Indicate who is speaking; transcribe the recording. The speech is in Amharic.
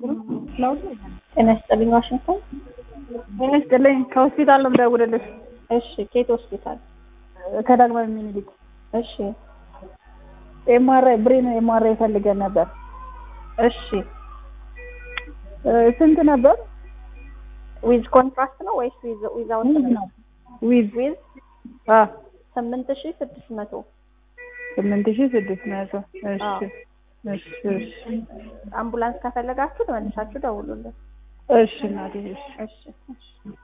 Speaker 1: ጤና ይስጥልኝ ዋሽንግተን።
Speaker 2: ጤና ይስጥልኝ ከሆስፒታል ነው የምደውልልሽ።
Speaker 1: እሺ ከየት ሆስፒታል?
Speaker 2: ከዳግማዊ ምኒልክ
Speaker 1: እሺ
Speaker 2: ኤምአርአይ ብሬን ኤምአርአይ ፈልገን ነበር።
Speaker 1: እሺ
Speaker 2: እ ስንት ነበር?
Speaker 1: ዊዝ ኮንትራክት ነው ወይስ ዊዝ ዊዛውት
Speaker 2: ዊዝ ነው ዊዝ
Speaker 1: ዊዝ
Speaker 2: አ
Speaker 1: ስምንት ሺህ ስድስት መቶ
Speaker 2: ስምንት ሺህ ስድስት መቶ እሺ
Speaker 1: አዎ።
Speaker 2: እሺ እሺ
Speaker 1: አምቡላንስ ከፈለጋችሁ ተመልሳችሁ ደውሉልን።
Speaker 2: እሺ እናቴ እሺ
Speaker 1: እሺ እሺ